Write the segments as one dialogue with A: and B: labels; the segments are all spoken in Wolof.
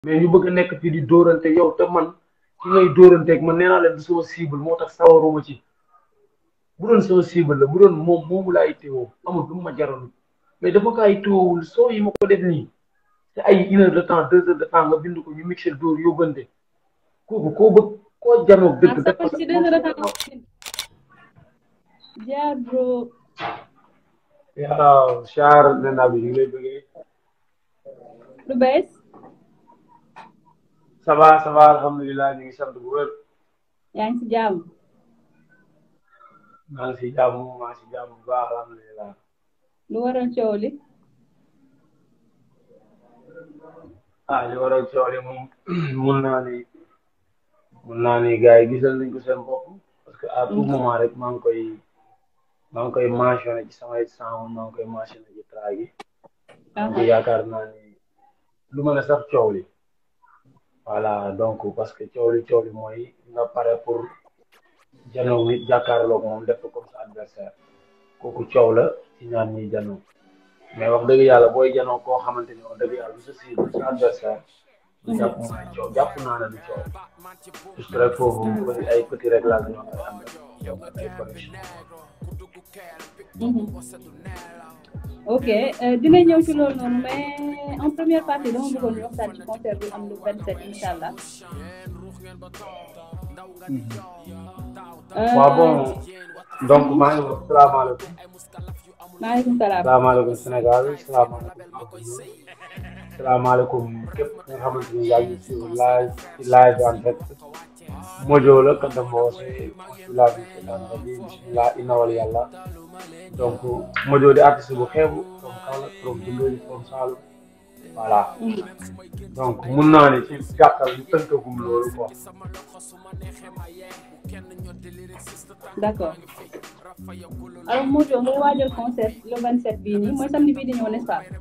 A: mais ñu bëgg a nekk fii di dóorante yow te man ki ngay dóoranteeg man nee naa leen du sama cible moo tax sawaruma ci bu doon sama cible la bu doon moom moomu laa itteewoo amul lu mu ma jaroon mais dafa kaa itteewul soo yi ma ko def nii te ay une heure de temps deux heures de temps nga bind ko ñu mixé dóor yóbbante kooku koo bëgg koo janoog dëgg
B: ah
A: def
B: sa ci deux heures de temps jaar bro
A: waaw char nena bi ñu ngi lay bëggee
B: lu bees
A: ça va ça va alhamdulilah ñu ngi sant bu wér
B: yaa ngi ci jàmm
A: maa ngi si jàmm maa ngi si jàmm bu baax alhamdulilah
B: lu waral coow li
A: ah li waral coow li moom mun naa ni mun naa ni gars yi gisal nañ ko seen bopp parce que à tout moment rek maa ngi koy maa ngi koy mentionné ci samay sound maa ngi koy mentionné ci track yi donc yaakaar naa ni lu ma ne sax coow li voilà donc parce que coow li coow li mooy nga pare pour janoo nit jàkkaarloog moom def ko comme sa adversaire kooku coow la ci ñaan ñiy janoo mais wax dëgg yàlla booy janoo koo xamante ni wax dëgg yàlla du sa cible sa adversaire du jàpp moom ay coow jàpp naa ne du coow juste rek foofu ay petit réglage ñoo koy am rek ay connexion
B: ok euh, dina ñëw ci loolu noonu mais en première partie dama bëggoon ñu waxtaan ci concert bi am le 27 incha allah.
A: waaw bon donc maa ngi wax salaamaaleykum
B: maaleykum salaam.
A: salaamaaleykum Sénégal salaamaaleykum salaamaaleykum képp nga xamante ni yaa ngi si live ci live en direct Mojo la Kanta Mboose bisimilah bisimilah bisimilah inna wal yàlla donc Mojo di artiste bu xeebu from Kaolack from Dundee from Saloum voilà donc mun naa ne ci gàttal ñu tënkagum loolu quoi.
B: d' accord alors Mojo ngay waajal concert le 27 bii nii mooy samedi bii di ñëw n'est-ce pas.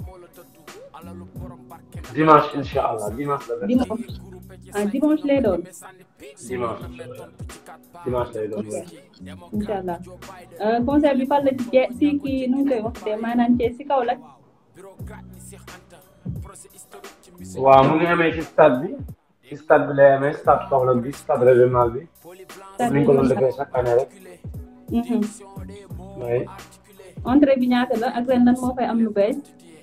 A: dimanche incha allah dimanche la.
B: dimanche ah dimanche lay doon.
A: dimanche dimanche lay doon waaw.
B: incha allah concert bi fan la ci je si kii nu mu koy waxtee maanaam ci si kaw la.
A: waaw mu ngi amee ci stade bi ci stade bi lay amee stade Kaolack bi stade régional bi. ni ñu ko doon defee chaque année rek. oui.
B: entrée bi ñaata la ak ren lan moo fay am lu bees.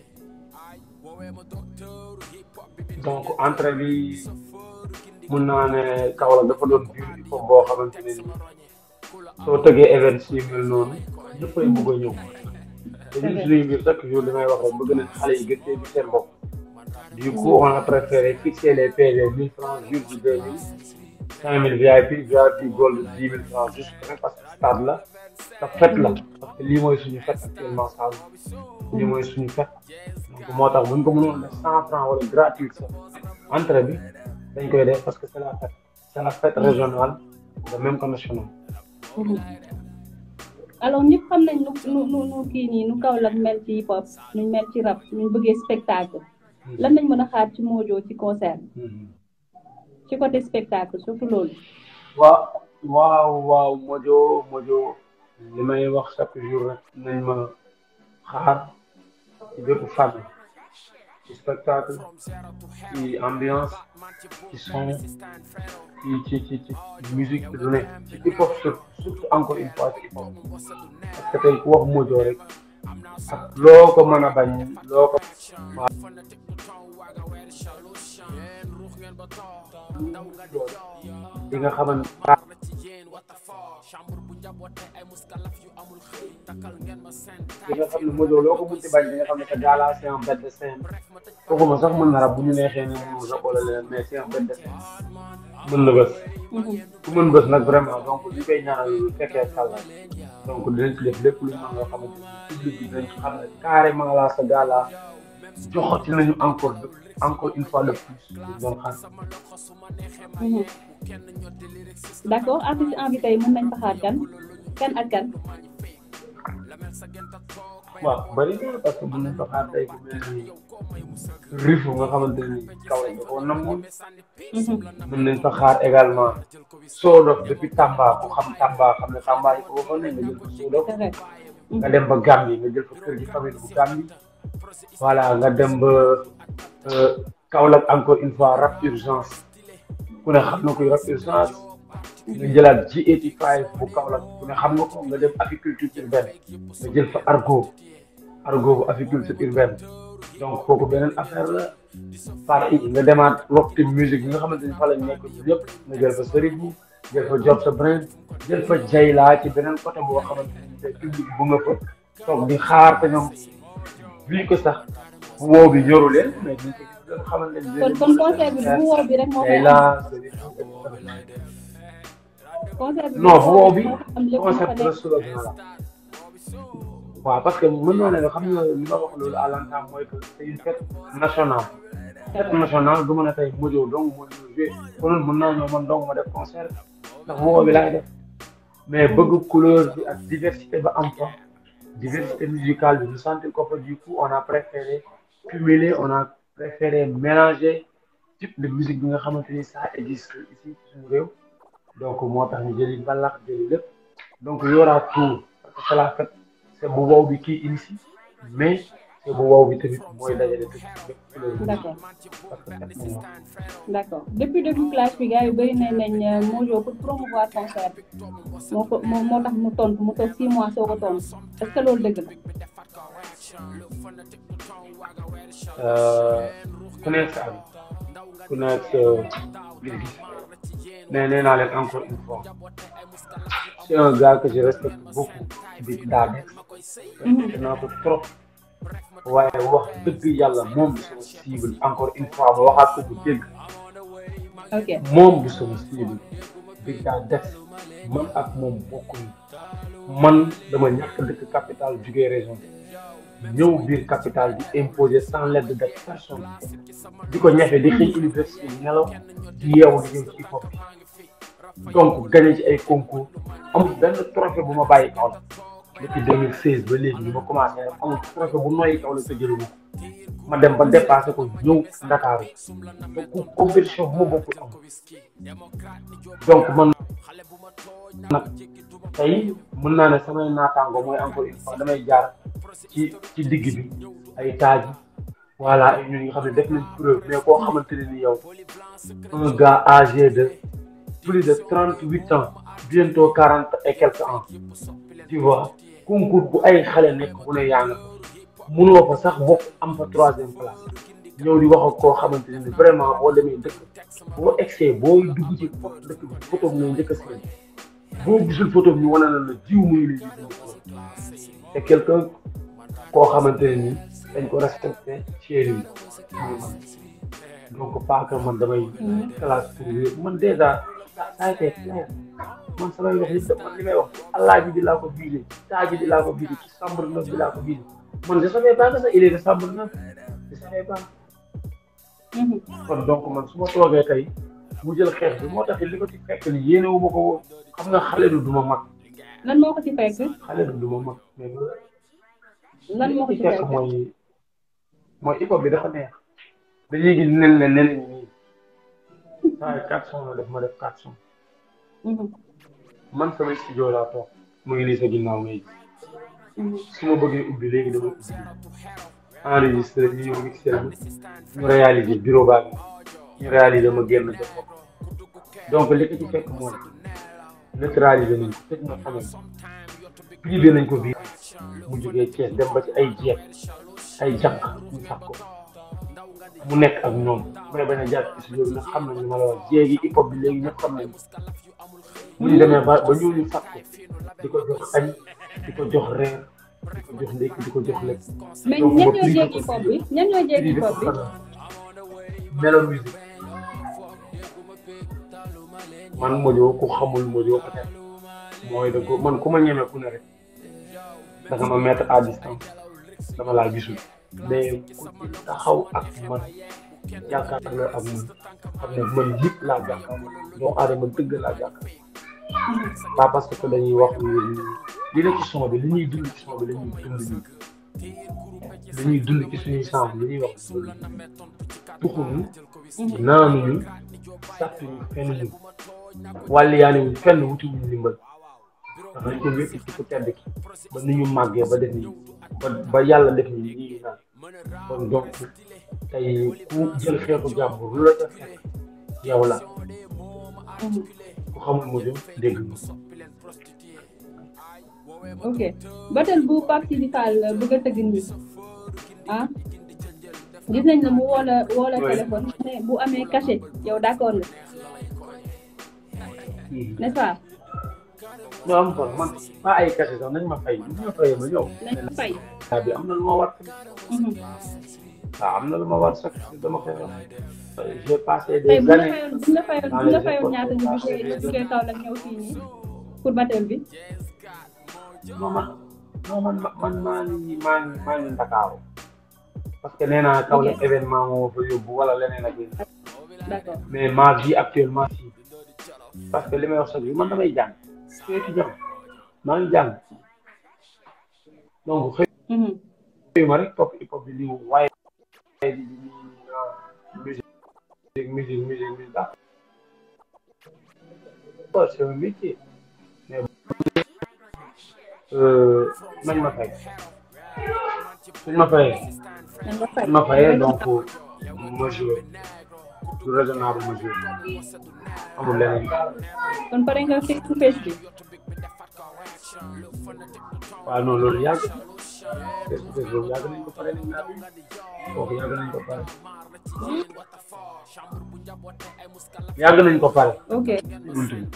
A: donc entrée bi mun naa ne Kaolack dafa doon biir il faut boo xamante ne nii soo tëggee event si mel noonu ñëppay bëgg a ñëw te ñun suñuy mbir chaque jour li may wax rek bëgg nañ xale yi gën cee gis seen bopp du coup on a préféré fixer les PV mille francs jour bi deux mille cinq mille VIP VIP gold dix mille francs juste parce que stade la te fête la parce que lii mooy suñu fête actuellement Sall lii mooy suñu fête donc moo tax buñ ko mënoon def cent francs wala gratuit sax entrée bi dañ koy def parce que c'est la fête c'est la fête régionale de même que nationale.
B: alors ñëpp xam nañ nu nu nu nu kii nii nu Kaolack mel ci hip hop nu mel ci rap nu bëggee spectacle lan lañ mën a xaar ci Mojo ci concert ci côté spectacle surtout loolu.
A: waaw waaw waaw Mojo Mojo li may wax chaque jour rek nañ ma xaar ci bépp fànn ci spectacle ci ambiance ci son ci ci ci ci musique ci lu ne ci hip hop surtout surtout encore une fois ci hip hop parce que tey ku wax Mojo rek ak loo ko mën a bañ loo ko di nga xamante di nga xam ne Mojo loo ko munti bañ di nga xam ne que gala c'est un bête de scène kooku sax mën na rab bu ñu neexee ne mënul rab wala leneen mais c'est un bête de scène mën na bës ku mën bës nag vraiment donc li koy ñaanal fekkee sàlla donc dinañ ci def lépp lu ñu mën loo xamante ni public bi dinañ xam ne carrément la sa gala joxati nañu encore encore une fois de plus doon xaar
B: d' accord artiste invité yi mën nañ fa xaar kan kan ak kan.
A: waaw bëri na parce que mën nañ fa xaar tey ku mel ni rifu nga xamante ni kaw lañ ko namoon mën nañ fa xaar également Sodof depuis Tamba ku xam Tamba xam ne Tamba yi ko waxoon nañ nga jël fa Sodof nga dem ba Gambie nga jël fa kër gi famille bu Gambie voilà nga dem ba Kaolack encore une fois rap urgence ku ne xam na koy rap urgence nga jëlaat G85 bu Kaolack ku ne xam nga ko nga def apiculture urbaine nga jël fa argot argot bu apiculture urbaine donc kooku beneen affaire la partie nga demaat rock musique bi nga xamante ni fa lañ nekk yëpp nga jël fa Serigne jël fa Job sa Brain jël fa Jayla ci beneen côté boo xamante ni te public bu nga fa toog di xaar te ñoom buñ ko sax bu wow bi ñoru leen mais duñ ko gis nga xamante ni
B: kon kon concert bi bu woo bi rek moo koy am
A: Jayla
B: concert bi
A: non bu wow bi
B: am lépp lu fa
A: concept la
B: nekk
A: soulèvement la waaw parce que mën naa ne xam nga li ma wax loolu à l'entame mooy que c'est une fête nationale fête nationale du mën a tey Mojo donc mooy ñëw joué konoon mën naa ñëw man donc ma def concert ndax bu wow bi laay def mais bëgg couleur bi ak diversité ba am fa diversité musicale bi ñu sentir ko fa du coup on a préféré cumuler on a préféré mélanger type de musique bi nga xamante ni ça existe ici ci suñu réew donc moo tax ñu jëli mbalax jëli lépp donc il y aura tout parce que c'est la fête c'est bu wow bi kii initie mais c'est bu wow bi tamit mooy dajale tout lépp couleur bi
B: d'accord
A: parce que fête moom
B: d'accord depuis début classe bi gars yu bëri nañ nañ Mojo pour promouvoir concert moo ko moo moo tax mu tontu mu toog six mois soo ko tontu est-ce que loolu dëgg la
A: Euh, ku nekk sa am ku nekk sa gis-gis mais nee naa leen encore une fois c'est un gars que je respecte beaucoup di Dadex respecté naa ko trop waaye wax dëgg yàlla moom du sama cible encore une fois ma waxaat ko bu dégg
B: ok
A: moom du sama cible Big Dadex man ak moom bokkuñu man dama ñàkk dëkk capital jugee région ñëw biir capital di imposer sans l'aide de personne di ko ñafe di xëy université nelaw di yeewu di ñëw ci hip hop bi donc gagné ci ay concours amul benn trophée bu ma bàyyi kaw la depuis 2016 ba léegi bi ma commencé rek amul trophée bu noyyi kaw la sa jëlu ma ma dem ba dépassé ko ñëw Ndakaaru donc compétition bu ma bokkul am donc man nag tey mën naa ne samay naataango mooy encore une fois damay jaar ci ci digg bi ay taaji voilà ay ñun nga xam ne def nañ preuve mais koo xamante ne ni yow un gars âgé de plus de trente huit ans bientôt quarante et quelques ans tu vois concours bu ay xale nekk bu ne yaa nga fa munoo fa sax bokk am fa troisième place ñëw di wax ak koo xamante ne ni vraiment boo demee dëkk boo egsee boo dugg ci photo dëkk bi photo bi ngay njëkk a seen boo gisul photo bi ñu wane na la jiw muy li c'est quelqu'un koo xamante ne ni dañ ko respecté chéri yi donc pas que man damay classe pour yooyu man déjà ça a été clair man samay wax yëpp man li may wax allah ji di laa ko biile taa ji di laa ko biile ci chambre neuf bi laa ko biile man je savais pas que ça il est de chambre neuf je savais pas kon donc man su ma toogee tey mu jël xeex bi moo tax li ko ci fekk ni yéene wu ma ko woon xam nga xale du duma mag
B: lan moo ko ci fekk
A: xale du duma mag mais
B: lan moo ko
A: li
B: ci
A: ci fekk
B: fekk
A: mooy mooy hip hop bi dafa neex dañuy gis nen ne nen nii saa quatre cent la def ma def quatre cent
B: Mhm,
A: man sama studio laa toog mu ngi nii sa ginnaaw ngay gis
B: mhm.
A: su ma bëggee ubbi léegi dama ubbi enregistré ñu ñëw mixé ma ñu réalisé bureau baa ngi ñu réalisé ma génn def ko donc li ko ci fekk mooy neutralisé nañ ko tëj na xamal privé nañ ko bii mu jógee Thiès dem ba ci ay jeex ay jànq ñu sax ko mu nekk ak ñoom may bañ a jàpp ci studio bi nag xam nañ li ma la wax jéegi hip hop bi léegi ñëpp xam nañ mu ñu demee ba ba ñëw ñu sax ko di ko jox añ di ko jox reer di ko jox ndékki di ko jox lekk
B: mais
A: donc
B: ñan
A: ma
B: ñoo
A: privé
B: jéggi
A: ko
B: pop bi ñan ñoo jéggi
A: privé
B: pop
A: ko
B: bi
A: xanaa melo musique man Mojo ku xamul Mojo peut-être mooy da ko man ku ma ñeme ku ne rek da nga ma mettre à distance dama laa gisul mais ku ci taxaw ak man jàkkaarloo ak man xam ne man nit laa jàkkaarloo doomu aadama dëgg laa jàkkaarloo pas parce que dañuy wax li ne ci son bi li ñuy dund ci son bi la ñuy dund ñun li ñuy dund ci suñuy sens li ñuy wax tuxuñu naanuñu sàttuñu fenn ñu wàllu yaa wuñ fenn wuti wuñ ndimbal dañ ko wékk ci ku tedd ki ba ni ñu màggee ba def nii ba ba yàlla def nii nii naan kon donc tey ku jël xeetu jàmbur lu la ca fekk yow la ku xamul mu jëm dégg nga
B: ok batel bu Pape Sidi Fall bëgg a tëgg nii ah gis nañ ne mu woo la woo la téléphone ne bu amee cachet yow d'accord nga n'est-ce pas
A: non am kon man pas ay kase sax nañ ma fay nañ ma fay ma ñëw
B: nañ fay
A: waaw bi am na lu ma war waaw am na lu ma war sax dama koy wax j'ai passé
B: tey
A: des
B: bu la
A: années
B: fayoon bu la fayoon bu la fayoon ñaata ñu jugee ñu jugee kaw la ñëw fii nii pour batel bi
A: non man non man man maa ngi maa ngi maa ngi Ndakaaru parce que nee naa kaw la événement moo fa yóbbu wala leneen ak leneen
B: d'accord
A: mais ma vie actuellement si parce que li may wax sax bi man damay jàng je suis étudiant maa ngi jàng donc xëy
B: Mhm.
A: xëyuma rek topp hip hop bi lii waaye di di di musique musique musique musique daal bon c'est un métier mais euh, nañ ma fay suñ ma fayee
B: nañ nga fay
A: suñ ma fayee donc ma joué du raisonnable ma joué amul leneen
B: kon pare nga fekk su fees bi
A: waaw non loolu yàgg na face to face loolu yàgg nañ ko pare nañ naa kooku yàgg nañ ko pare yàgg nañ ko pare
B: ok
A: buntu bi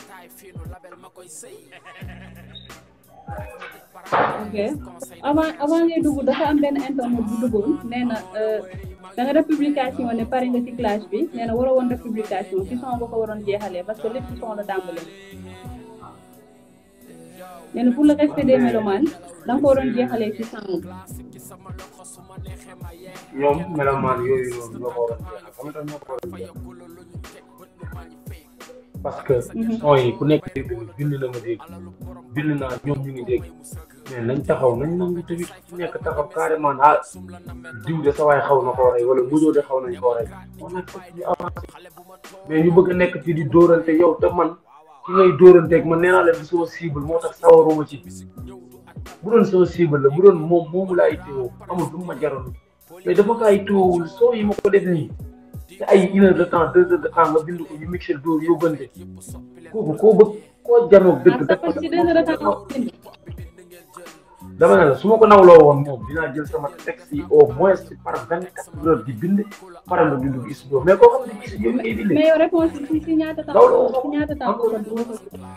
B: ok avant avant ngay dugg dafa am benn internet bu duggoon nee na da nga def publication ne pare nga ci clash bi nee na waroo woon def publication ci son nga ko waroon jeexalee parce que lépp ci son la tàmbalee nee na pour le respect des mélomanes da nga ko waroon jeexalee ci son bi
A: ñoom melomaan yooyu noonu ñoo ko war a jeexal xam nga tax ñoo ko war a jeexal parce que son yi ku nekk dégg na bind na ma dégg bind naa ñoom ñu ngi dégg mais nañ taxaw nañ nangu tamit ku nekk taxaw carrément ah diw de sa waay xaw na koo rey wala mujjoo de xaw nañ koo rey on a fait ñu avancé mais ñu bëgg a nekk ci di dóorante yow te man ki ngay dóoranteeg man nee naa leen du sama cible moo tax sawaruma ci bu doon sama cible la bu doon moom moomu laay teewoo amul lu ma jaroon mais dafa kaay teewul soo yi ma ko def nii te ay une heure de temps deux heures de temps nga bind ko ñu mixé dóor yóbbante kooku koo bëgg koo janoog dëgg
B: ah
A: def
B: parce que ci deux heures de temps
A: dama ne la su ma ko nawloo woon moom dinaa jël sama texte yi au moins ci par vingt quatre heures di bind pare ma bindu gi studio mais koo xam ne gis yow ngay bind
B: mais yow réponse bi ci ci ñaata temps
A: Loolu
B: ci ñaata temps ko ko ko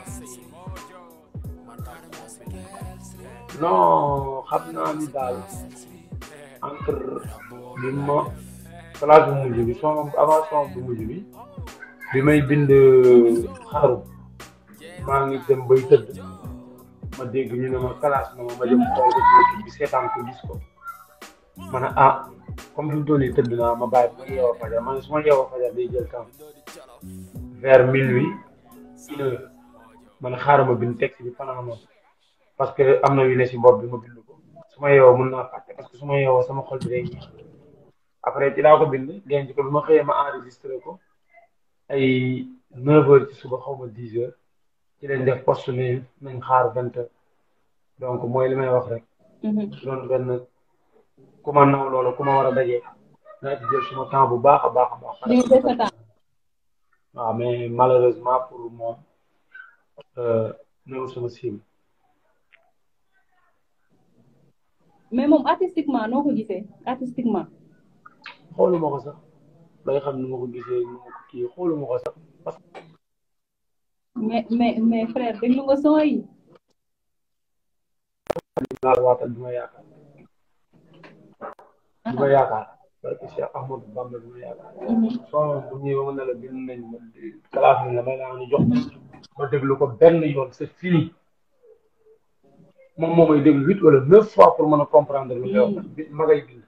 A: non xam naa ni daal entre bi ma classe bu mujj bi son avant son bu mujj bi bi may bind xaru maa ngi dem bay tëdd ma dégg ñu ne ma classe na ma ma dem xool ko ci YouTube bi seetaan ko gis ko ma ne ah comme fi mu toll nii tëdd naa ma bàyyi ba ma yeewoo fajar ma ne su ma yeewoo fajar day jël temps vers minuit une heure ma ne xaaral ma bind texte bi fanaanoo parce que am na yu ne si bopp bi ma bind ko su ma yeewoo mën naa fàtte parce que su ma yeewoo sama xol bi day ñëw après ci laa ko bind denc ko bi ma xëyee ma enregistré ko ay neuf heures ci suba xaw ma dix heures ci lañ def poste ni nañ xaar vingt heures donc mooy li may wax rek doon benn ku ma naw loolu ku ma war a dajee naa ci jël suma temps bu baax a baax a baax
B: di nga sa temps
A: waaw mais malheureusement pour moom néew sama cible
B: mais moom artistiquement noo ko gisee artistiquement
A: xooluma ko sax bay xam ni ma ko gisee ni ma ko kii xooluma ko sax parce que
B: mais mais mais frère déglu nga son yi
A: naa la waatal du ma yaakaar du ma yaakaar parce que Cheikh Ahmadou Bamba du ma yaakaar soo bu ñëwee ba ma ne la bind nañ ma classe nañ la may laa ñu jox ma déglu ko benn yoon c'est fini moom moo may déglu huit wala neuf fois pour mën a comprendre lu yow bi ma ngay bind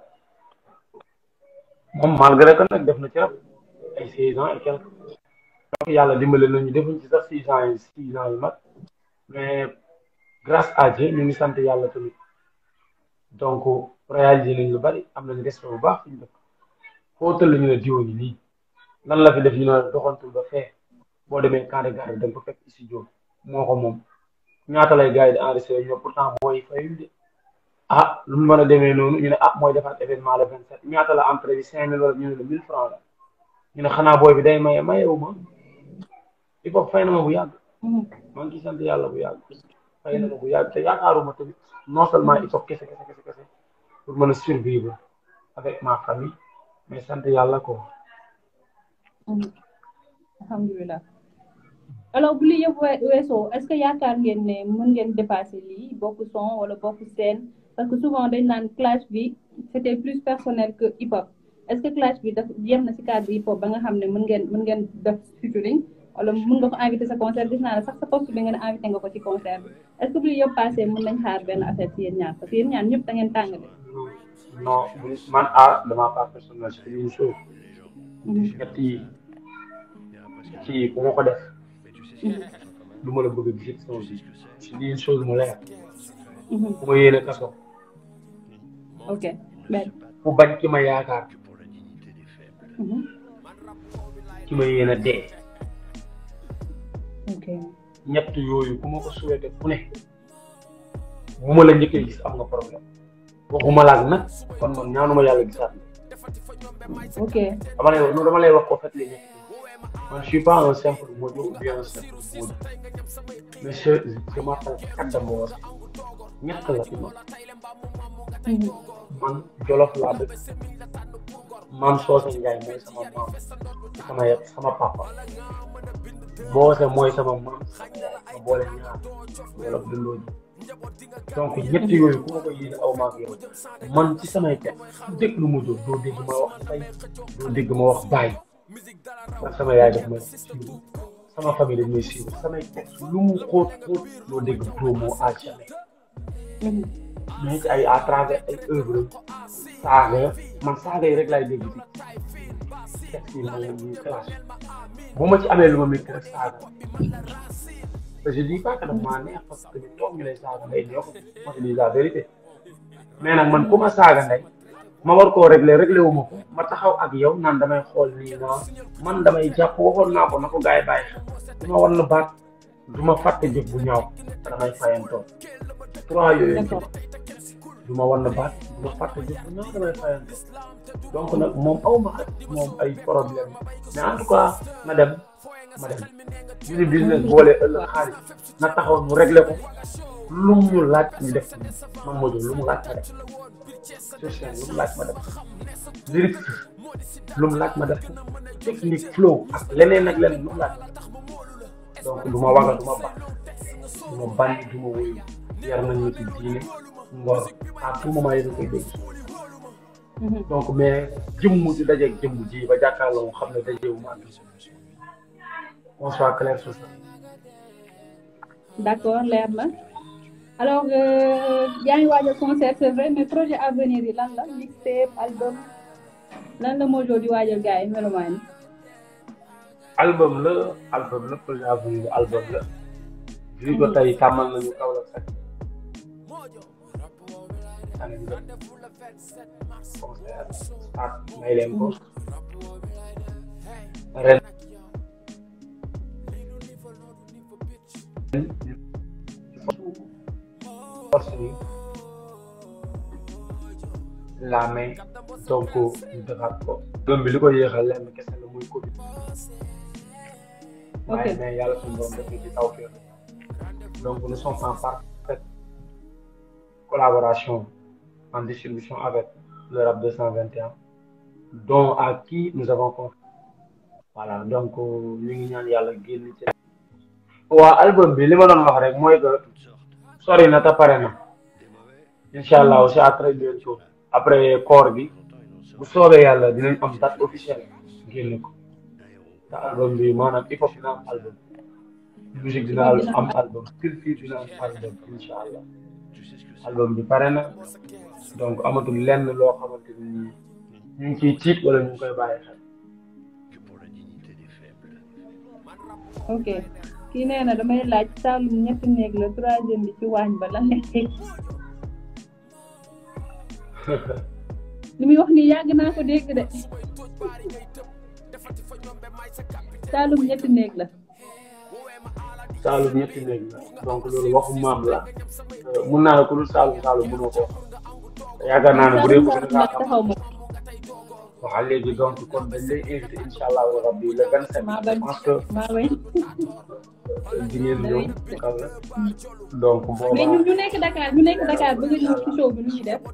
A: moom malgré que nag def na ci rab ay seize ans et quelque donc yàlla dimbale nañu defuñ ci sax six ans yi six ans yu mag mais grâce à Dieu ñu ngi sant yàlla tamit donc réalisé nañ lu bari am nañ respect bu baax fi ñu def foo tëll ñu ne diwo ni nii lan la fi def ñu ne doxantul ba fee boo demee camp de garde da nga ko fekk studio moo ko moom ñaata lay gars yi di enregistré ñoom pourtant mooy fayul de ah lu mu mën a demee noonu ñu ne ah mooy defaat événement le vingt sept ñaata la entrée bi cinq mille wala ñu ne la mille francs la ñu ne xanaa booy bi day maye mayewu ma il faut fay na ma bu yàgg maa ngi ciy sant yàlla bu yàgg fay na ma bu yàgg te yaakaaruma tamit non seulement il faut kese kese kese kese pour mën a survivre avec ma famille mais sant yàlla ko
B: alhamdulilah alors bu lii yëpp weesoo est-ce que yaakaar ngeen ne mën ngeen dépasser lii bokk son wala bokk scène parce que souvent dañ naan clash bi c'était plus personnel que hip hop est-ce que clash bi daf yem na ci cadre hip hop ba nga xam ne mën ngeen mën ngeen def featuring wala mën nga ko invité sa concert gis naa ne sax sa poste bi nga ne invité nga ko ci concert bi est-ce que bu lii yëpp passé mën nañ xaar benn affaire ci yéen ñaar parce que yéen ñaar ñëpp da ngeen tàng de
A: non man ah dama pas personnel c'est une chose ñett yi ñett yi ku ma ko def du ma la bëgg a gis sama vie c'est une chose mu leer ku ma yéene kaso
B: ok benn
A: ku bañ ki ma yaakaar ki ma yéene dee
B: ok
A: ñett yooyu ku ma ko souhaité ku ne bu ma la njëkkee gis am nga problème waxuma laag nag kon man ñaanuma yàlla gisaat na
B: ok
A: dama lay wax non dama lay wax ko fait les ñett man je suis pas un simple Modio ou bien un simple Modio mais je je m'appelle Kadda Mboor ñett la ci man man Jolof laa dëkk maam Soose Njaay mooy sama maam sama yet sama papa Boose mooy sama maam ma boole ñaar Jolof dundoo ji donc ñett yooyu ku ma ko yéene aw maag yow man ci samay teg dégg lu mu jóg doo dégg ma wax say doo dégg ma wax bàyyi ndax sama yaay daf may siiw sama famille dañ may siiw samay teg lu mu xóot xóot doo dégg promo à jamais mais ci ay à travers ay œuvre saaga man saaga yi rek laay dégg ci texte yi ma leen ñuy clash bu ma ci amee lu ma métti rek saaga je dis pas que daf maa neex parce que ñu toog ñu lay saaga ndey neexu ma te dis la vérité mais nag man ku ma saaga ndey ma war koo réglé réglé wu ma ko ma taxaw ak yow naan damay xool nii naa man damay jàpp waxoon naa ko na ko gars yi bàyyi xel du ma war na baat du ma fàtte jëf bu ñaaw te damay fayantoo trois yooyu du ma war na baat du ma fàtte jëf bu ñaaw damay fayantoo donc nag moom aw ma ak moom ay problème mais en tout cas na dem ma dem ñu ni business boole ëllëg xaalis na taxaw ñu réglé ko lu mu laaj ñu def man moo lu mu laaj ma def social lu mu laaj ma def lyrics lu mu laaj ma def technique flow ak leneen ak leneen lu mu laaj ma def donc du ma waga du ma bax du ma bànni du ma wuyu yar nañ ma ci diine ngor à tout moment yéen a koy dégg donc mais jëmm di dajeeg jëmm ji ba jàkkaarloo xam ne dajeewu ma on soit clair sur ça.
B: d'accord leer na alors yaa ngi waajal concert c'est vrai mais projet à venir yi lan la mixtape album lan la Mojo di waajal gars yi melomaan yi
A: album la album la projet à venir album la. vu que tey tàmmal nañu kaw la sax. année bi concert start may leen ko ren. force bi la main donc ñu defaat ko doom bi li ko yéexal lenn kese la muy Covid waaye mais yàlla suñu doom def ci taw féex donc nous sommes en parfaite collaboration en distribution avec le rap 221 dont à qui nous avons confiance voilà donc ñu ngi ñaan yàlla génn ci waa album bi li ma doon wax rek mooy que sori na te pare na incha allah aussi à très bientôt après koor bi bu soobee yàlla dinañ am date officielle génn ko te album bi maanaam hip hop dina am album musique dina am album culture dina am album incha allah album bi pare na donc amatul lenn loo xamante ni ñu ngi ciy tiit wala ñu ngi koy bàyyi xel.
B: ok kii nee na damay laaj Saloum ñetti néeg la troisième bi ci waañ ba lan lay teg li muy wax nii yàgg naa ko dégg de Saloum ñetti néeg la
A: Saalum ñetti néeg la donc loolu waxu maam la mun naa la ku dul Saalum Saalum mënoo ko wax yaakaar naa ne bu dee bëgg nga xam
B: taxaw ma
A: waaw léegi donc kon dañ lay invité incha allah rabbi le 27
B: maa
A: je
B: bañ
A: pense que
B: maa bañ
A: di ngeen ñëw kaw la donc
B: mais
A: boobaa
B: ñun ñu nekk Dakar ñu nekk Dakar bëgg a ñëw ci show bi nu ñuy def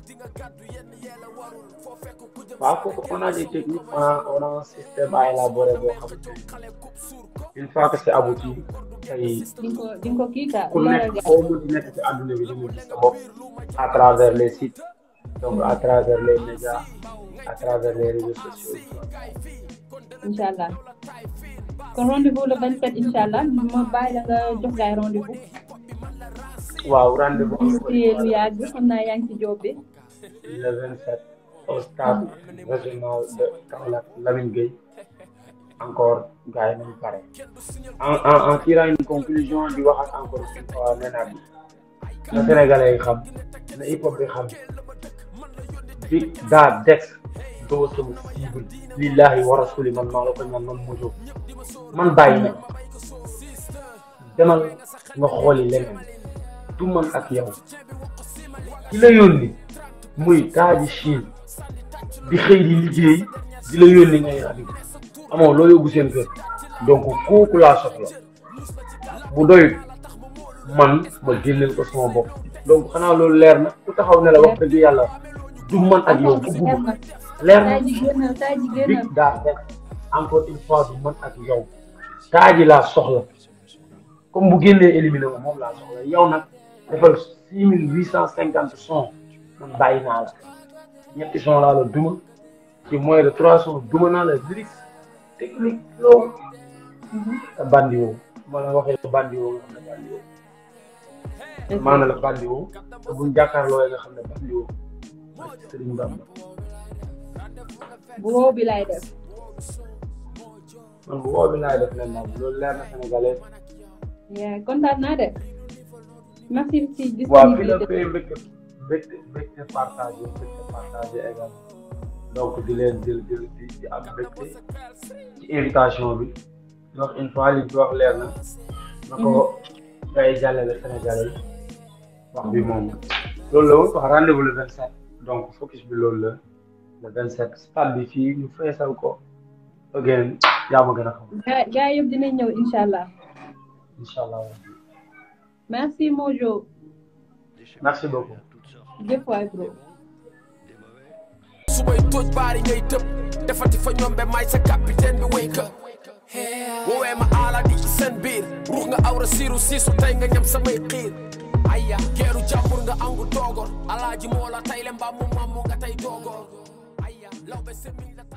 A: waaw kooku on a des techniques on a on a un système à élaborer boo xamante ni une fois que c'est abouti tey
B: di nga ko di nga ko kii quoi
A: ku
B: leeral
A: nekk
B: gars
A: foo mu di nekk ci àdduna bi di nga gis sa bopp à travers les sites donc à travers les médias à travers les réseaux sociaux
B: incha allah kon rendez-vous le 27 incha allah ma bàyyi la nga jox gaay rendez-vous
A: waaw rendez-vous
B: ñu téye lu yàgg xam naa yaa ngi ci job bi
A: le 27 au stade régional de Kaolack Lamine Gueye encore gars yi nañu pare en en en tirant une conclusion di waxaat encore une fois nee naa bi na Sénégalais yi xam na hip hop bi xam Big Da Dex doo sama cible lillahi wa rasuli man maa la ko ñaan man mojo man bàyyi na demal nga xooli leneen du man ak yow ki la yónni muy taaji Chine di xëy di liggéey di la yónni ngay rabi amoo loo yóbbu seen kër donc kooku laa soxla bu doyut man ma génneel ko sama bopp donc xanaa loolu leer na ku taxaw ne la wax dëgg yàlla du man ak yow bugguma leer na
B: saa ji génnal saa ji génnal
A: big daa def encore une fois du man ak yow taaji laa soxla comme bu génnee éliminé ma moom laa soxla yow nag defal six mille huit cent cinquante son man bàyyi naa la ñetti son laa la duma ci moins de trois son duma naa la lyrics technique flow te bandi woo ma la waxee bandi woo nga xam ne bandi woo maana la bandi woo te buñ jàkkaarloo nga xam ne bandi woo Sëriñ Bamba
B: bu wow bi laay def
A: man bu woo bi laay def leen nag loolu leer na sénégalais
B: yaa kontaan naa de merci ci
A: waaw fi la
B: disponibilité
A: koy mbégte mbégte mbégte partagé mbégte partagé également donc di leen di di di di am mbégte ci invitation bi donc une fois li ci wax leer na na ko ngay jàllale sénégalais yi wax bi moom loolu la woon wax rendez-vous le 27 donc focus bi loolu la le 27 stade bi fii ñu feesal ko again yaa ma gën a xam
B: gaa gaa yëpp dinañ ñëw incha allah
A: incha allah
B: merci Mojo
A: merci beaucoup
B: jëf waay bro
C: subay tooj baari ngay tëb defati fa ñombe may sa capitaine bi wake up woowee ma aala di ci seen biir ruux nga awra siiru siisu tey nga ñam samay xiir aya geeru jàmbur nga angu doogor alaaji moo la tay le mbaa mu mamu nga tey doogor aya lawbe semin la